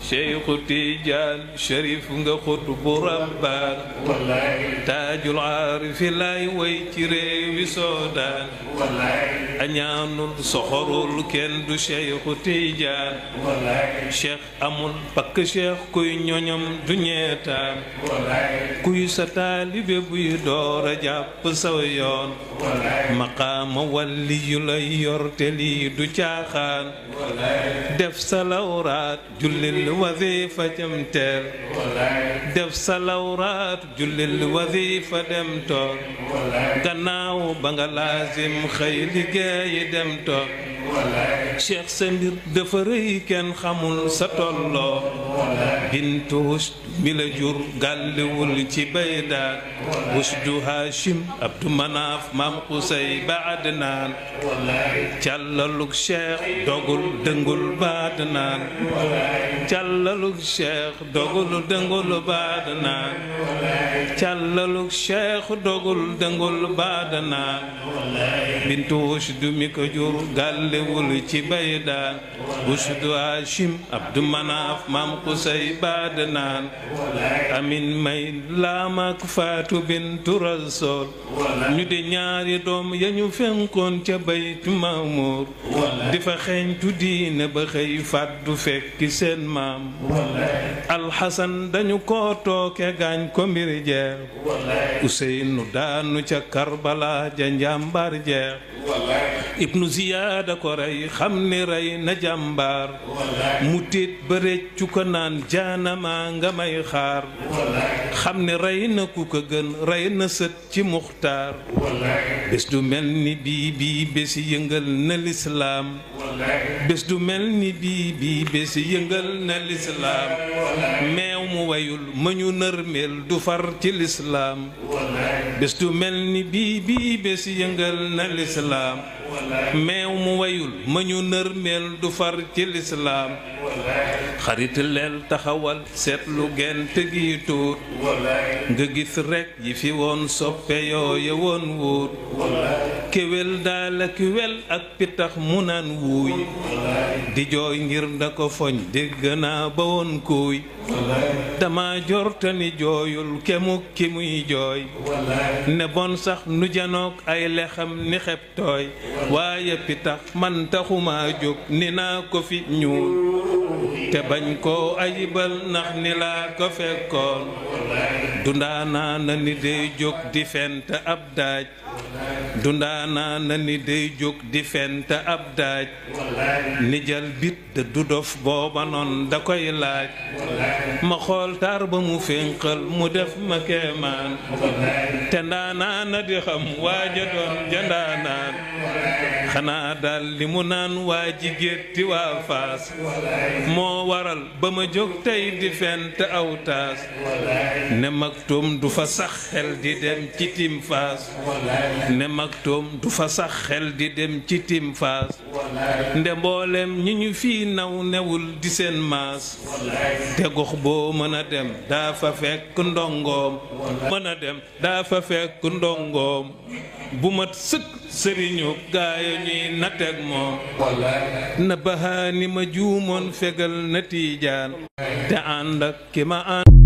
Cheikhu Tijaan Sharif nga xut bu rabbaan taajul aarifi lay way ci réewi Soodaan añaanul soxorul kenn du Cheikhu Tijaan cheikh amul pakk cheikh kuy ñoñam du ñeetaan kuy sa taalibe buy door a jàpp saw yoon maqaama walli yu lay yor te lii du caaxaan def sa lawraat jullil wasifa jam teel def sa lawraat jullil wasifa dem toog gannaaw ba nga laasim xëy liggéeyi dem toog cheikh sa mbir dafa rëy kenn xamul sa tolloo bintu wusd mi la jur gàlliwul ci baydaat wusdu hashim abdu manaaf maam xusay ba adnaan càllalug cheikh dogul dëngul ba adnaan càllalug cheikh dogul dëngul ba adnaan càllalug cheikh dogul dëngul ba adnaan bintu wusd mi ko jur gàlliwul ci baydaan wusdu hashim abdu manaaf maam xusay ba adnaan amin may laamaak faatu bintu rasool ñu di ñaari doom ya ñu fenkoon ca baytu maamuur di fa xeeñtu diine ba xëy fàddu fekki seen maam alxasan dañu ko tooke gaañ ko mbir jeex useynu daanu ca karbala ja njàmbar jeex ibnu ziyaada ko rey xam ni rey na jàmbaar mu tiit ba réccu ko naan jaanama nga may xaar xam ni rey na ku ko gën rey na sët ci muxtaar bés du mel ni bii bii bési yëngal na lislaam bés du mel ni bii bii bési yëngal na lislaam meew mu wayul ma ñu nërmeel du far ci lislaam bés du mel ni bii bii bési yëngal na lislaam meew mu wayul ma ñu nërmeel du far ci lislaam xarit leel taxawal seetlu gent gi tuut nga gis rekk yi fi woon soppe yooye woon wóot kéwél daal ak wel ak pitax mu naan wuuy di jooy ngir da ko foñ dégg naa ba woon kuuy dama jortani jooyul kemuk ki muy jooy ne bon sax nu janook ay lexam ni xeb tooy waaye pitax man taxuma jóg ni naa ko fi ñuul te bañ koo ayibal ndax ni laa ko fekkoon dundaanaa na ni day jóg di fent ab daaj dundaanaa na ni day jóg di fent ab daaj ni jal bit de du dof booba noon da koy laaj ma xool taar ba mu fénqal mu def ma keemaan te ndaanaa na di xam waaja doon jandaanaan xanaa daal li mu naan waa ji gétti waa faas moo waral ba ma jóg tey di fent aw taas ne maktum du fa sax xel di dem ci tim faas ne maktum du fa sax xel di dem ci tim faas nde mboolem ñi ñu fii naw newul di seen maas te gox boo mën a dem daa fa fekk ndongoom mën a dem daa fa fekk ndongoom bu mat sëkk sëriñu gaaya ñuy natteeg moom na bahaani ma juumoon fegal na tiijaan te ànd ak ki ma ànd